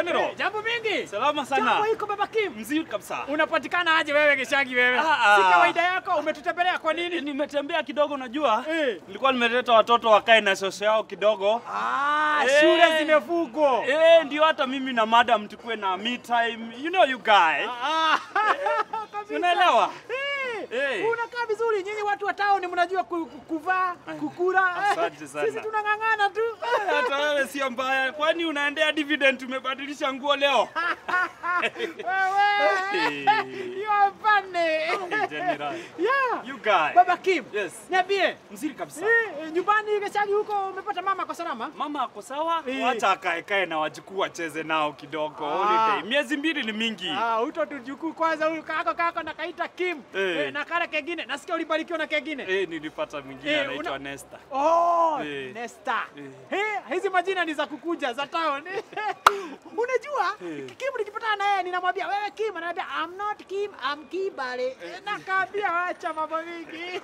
General. Eh, Jambo mingi. Salama sana. Jambo iko baba Kim. Mzuri kabisa. Unapatikana aje wewe Gishagi wewe? Ah, ah. Si kawaida yako umetutembelea kwa nini? Nimetembea kidogo najua. Eh. Nilikuwa nimeleta watoto wakae na shosho yao kidogo. Ah, Eh. shule zimefungwa. Eh, ndio hata mimi na madam tukue na me time. You know you guy. Ah, kabisa. Unaelewa? Eh, Eh. Unakaa vizuri nyinyi watu wa town mnajua ku- ku- kuvaa, kukula. Asante sana. Sisi tunang'ang'ana tu. Hata wewe sio mbaya. Kwani unaendea dividend umebadilisha nguo leo? Wewe. You are funny. General. Yeah. You guy. Baba Kim. Yes. Niambie. Mzuri kabisa. Eh, nyumbani Gishagi huko umepata mama kwa salama? Mama ako sawa? Eh. Wacha akae kae na wajukuu wacheze nao kidogo. Ah. Holiday. Miezi mbili ni mingi. Ah, uto tujukuu kwanza huyu kako kako na kaita Kim. Eh. Eh, na kale kengine. Nasikia ulibarikiwa na kengine. Eh, nilipata mwingine Eh, anaitwa una- Nesta. Oh, Eh. Nesta. Eh. Eh, hizi majina ni za kukuja za town. Unajua, Eh. Kim nikipatana na yeye ninamwambia wewe Kim, ananiambia I'm not Kim, I'm Kibale. Eh, Nakaambia wacha mambo mingi.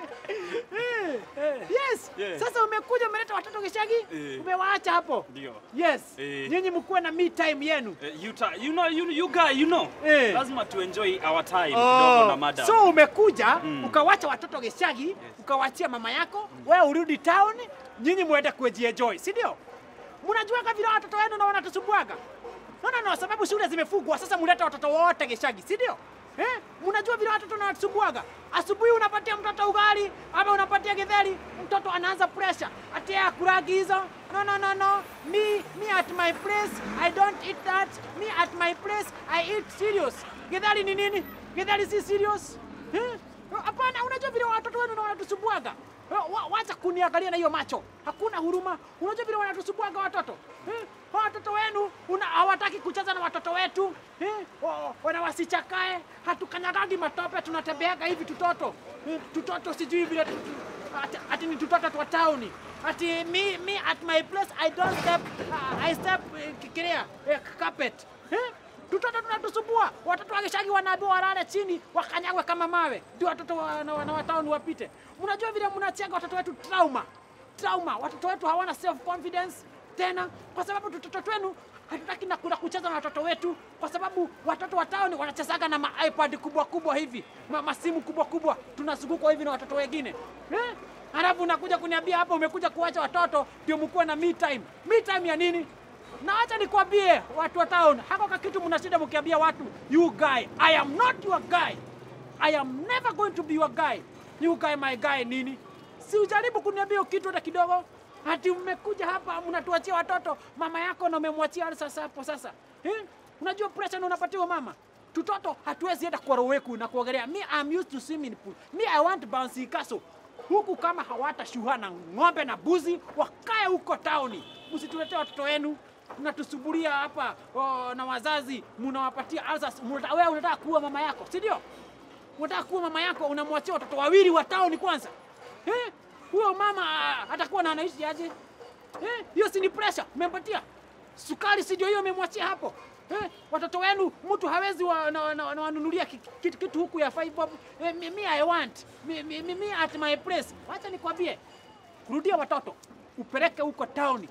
Eh, Yes. Yeah. Sasa umekuja umeleta watoto Gishagi? Eh. Umewaacha hapo? Ndio. Yes. Eh. Nyinyi mkuwe na me time yenu. Eh, you, ta, you know, you, you guy, you know. Eh. Lazima tu enjoy our time kidogo na madam. So umekuja Mm. ukawacha watoto Geshagi, ukawachia mama yako, wewe urudi town, nyinyi muende kujienjoy, si ndio? Mnajuaga vile watoto wenu na wanatusumbuaga. No, no, no, sababu shule zimefungwa, sasa muleta watoto wote Geshagi, si ndio? Eh? Mnajua vile watoto na wanatusumbuaga. Asubuhi unapatia mtoto ugali ama unapatia githeri, mtoto anaanza pressure. Ati yeye akuragi hizo. No, no, no, no. Me, me at my place, I don't eat that. Me at my place, I eat serious. Githeri ni nini? Githeri si serious. Eh? Hapana, unajua vile watoto wenu na wanatusumbuaga. Eh, wa- Wacha kuniangalia na hiyo macho, hakuna huruma. Unajua vile wanatusumbuaga watoto eh? Watoto wenu una- hawataki kucheza na watoto wetu eh? wa- Wanawasichakae, hatukanyagagi matope, tunatembeaga hivi tutoto eh? Tutoto sijui vile tu- tu- ati, ati ni tutoto twa tauni ati me, me at my place I don't step, uh, I step uh, kiria uh, carpet eh? Tutoto tunatusumbua. Watoto wa Gishagi wanaambiwa walale chini wakanyagwe kama mawe, ndio watoto wa, na, na wataoni wapite. Mnajua vile mnachenga watoto wetu trauma, trauma. Watoto wetu hawana self confidence tena, kwa sababu tutoto wenu hatutaki na kuna kucheza na watoto wetu, kwa sababu watoto wa town wanachezaga na ma iPad kubwa kubwa hivi, ma, masimu kubwa kubwa, tunazungukwa hivi na watoto wengine eh? Halafu unakuja kuniambia hapa umekuja kuacha watoto ndio mkuwe na me time. Me time ya nini? Na acha nikwambie watu wa town, hako ka kitu mnashinda mkiambia watu you guy, I am not your guy. I am never going to be your guy. You guy my guy nini? Si ujaribu kuniambia hiyo kitu hata kidogo. Hati mmekuja hapa mnatuachia watoto mama yako na umemwachia sasa hapo sasa. Eh? Unajua pressure na unapatiwa mama. Tutoto hatuwezi enda kwa roweku na kuogelea. Me I'm used to swimming pool. Me I want bouncy castle. Huku kama hawatashuha na ng'ombe na buzi wakae huko tauni. Msituletee watoto wenu mnatusuburia hapa oh, na wazazi mnawapatia alzas. Mnataka- Wewe unataka kuua mama yako, si ndio? Unataka kuua mama yako, unamwachia watoto wawili wa tauni kwanza. Eh? Huyo mama ah, atakuwa na anaishi aje? Eh? Hiyo si ni pressure umempatia. Sukari si ndio hiyo umemwachia hapo. Eh? Watoto wenu mtu hawezi wa, na, na, na wanunulia ki- kitu, kitu huku ya five bob. Eh, me, me I want. Me, me, me, me at my place. Wacha nikwambie. Rudia watoto. Upeleke huko town.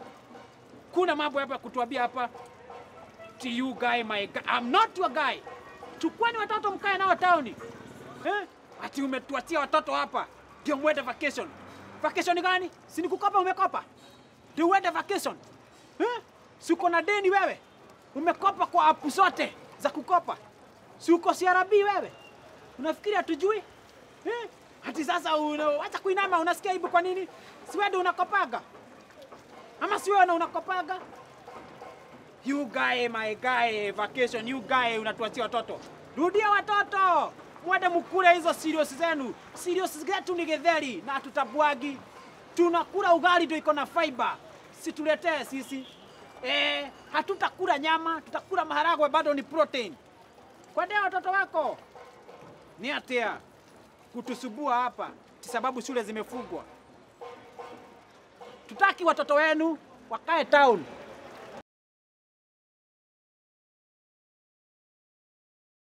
Kuna mambo hapa ya kutuambia hapa. To you guy my guy. I'm not your guy. Chukueni watoto mkae nao town. Eh? Ati umetuachia watoto hapa. Ndio mwende vacation. Vacation gani? Si ni kukopa umekopa? Ndio uende vacation. Eh? Si uko na deni wewe? Umekopa kwa apu zote za kukopa. Si uko CRB wewe? Unafikiri hatujui? Eh? Hati sasa una, acha kuinama unasikia aibu kwa nini? Si wewe ndio unakopaga? Ama si wewe ndio unakopaga? You guy, my guy, vacation, you guy unatuachia watoto. Rudia watoto. Mwende mkule hizo serious zenu. Serious zetu ni githeri na tutabwagi. Tunakula ugali ndio iko na fiber. Situletee sisi. Eh, hatutakula nyama, tutakula maharagwe bado ni protein. Kwa nini watoto wako? Ni atia kutusubua hapa sababu shule zimefungwa. Tutaki watoto wenu wakae town.